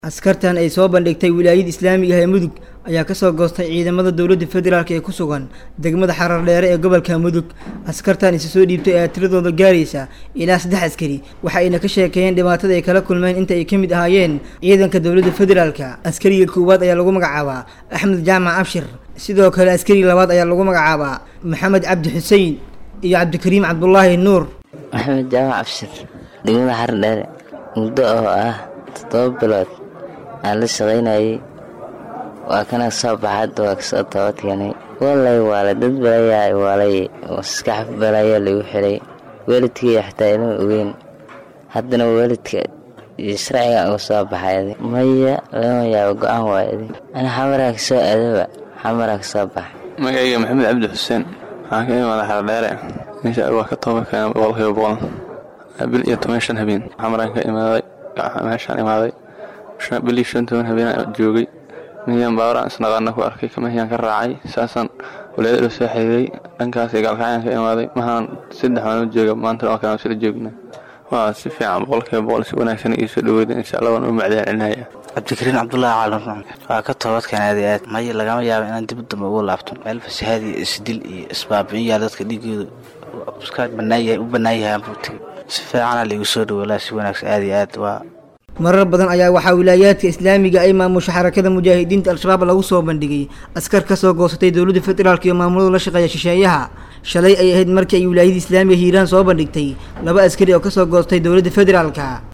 askartan ay soo bandhigtay wilaayada islaamiga ah ee mudug ayaa kasoo goostay ciidamada dowladda federaalk ee ku sugan degmada xarar dheere ee gobolka mudug askartan isa soo dhiibtay ayaa tiradooda gaaraysa ilaa saddex askari waxa ayna ka sheekeeyeen dhibaatada ay kala kulmeen inta ay ka mid ahaayeen ciidanka dowladda federaalka askariga koowaad ayaa lagu magacaabaa axmed jaamac abshir sidoo kale askariga labaad ayaa lagu magacaabaa maxamed cabdi xuseen iyo cabdikariim cabdulaahi nuur maxamed jaamac abshir degmada xarar dheere muddo oo ah toddoba bilood aan la shaqaynayay waa kana soo baxa hadda waa kasoo toobadkeenay walay waale dad balayaa waalay maskax balayaa lagu xiray waalidkaiyo xitaa inuu ogeyn haddana waalidka iyo sharciga uga soo baxay maya lama yaabo go-aan waayadi ana xamaraa kasoo aadaba xamaraa kasoo baxa magacayga maxamed cabdi xuseen waxaan ka imaada xardheere meesha waa ka tooba keena boqolkiiba boqol bil iyo toban shan habeen xamaraan ka imaaday meeshaan imaaday bilii shan toban habeenaan joogay miyaan baawaraan isnaqaana ku arkay kamahiyaan ka raacay saasaan walaayada soo xiriiray dhankaas gaalkacyaan ka imaaday mahaan saddex waan u jooga maanta waa kaan sila joogna waa si fiican boqolkiiba boqol si wanaagsan iyo soo dhaweeda insha allah waan u macdaan celinaya cabdikariin cabdulaahi caalin waa ka toobadkan aad aad maya lagama yaabo inaan dib dambe ugu laabto meel fasahaad iyo isdil iyo isbaabi'in yaa dadka dhiigooda iska banaayahay u bannaan yahay aanbuuti si fiicana laigu soo dhawoolaa si wanaagsan aad iyo aad waa marar badan ayaa waxaa wilaayaadka islaamiga ay maamusha xarakada mujaahidiinta al-shabaab lagu soo bandhigay askar kasoo goosatay dowladda federaalk iyo maamulada la shaqeeya shisheeyaha shalay ay ahayd markii ay wilaayada islaamiga hiiraan soo bandhigtay laba askari oo kasoo goostay dowladda federaalka